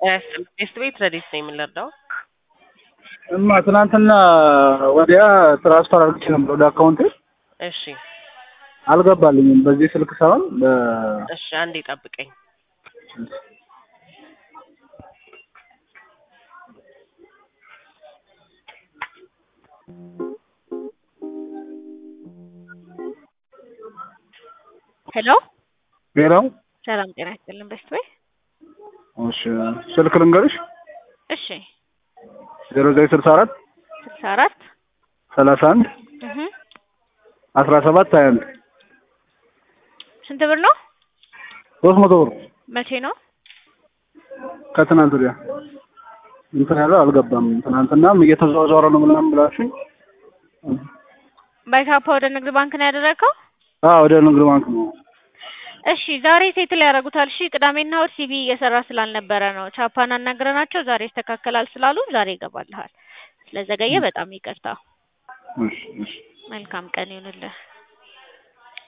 ቴስት ቤት ረዲት ነው የምንረዳው። እማ ትናንትና ወዲያ ትራንስፈር አድርጌ ነበር ወደ አካውንቴ እሺ አልገባልኝም። በዚህ ስልክ ሳይሆን በ እሺ፣ አንዴ ጠብቀኝ። ሄሎ ሌላው ሰላም ጤና ይስጥልን በስት ወይ እሺ ስልክ ልንገርሽ እሺ ዜሮ ዘጠኝ ስልሳ አራት ስልሳ አራት ሰላሳ አንድ እህ አስራ ሰባት ሀያ አንድ ስንት ብር ነው? ሶስት መቶ ብር መቼ ነው? ከትናንት ወዲያ እንትን ያለው አልገባም። ትናንትናም እየተዘዋወረ ነው ምናምን ብላችሁኝ ባይካፓ ወደ ንግድ ባንክ ነው ያደረግከው? አዎ ወደ ንግድ ባንክ ነው። እሺ ዛሬ ሴትል ያደርጉታል። እሺ ቅዳሜና እሑድ ሲቪ እየሰራ ስላልነበረ ነው። ቻፓን አናግረናቸው ዛሬ ይስተካከላል ስላሉ ዛሬ ይገባልሃል። ስለዘገየ በጣም ይቅርታ። እሺ እሺ መልካም ቀን ይሁንልህ።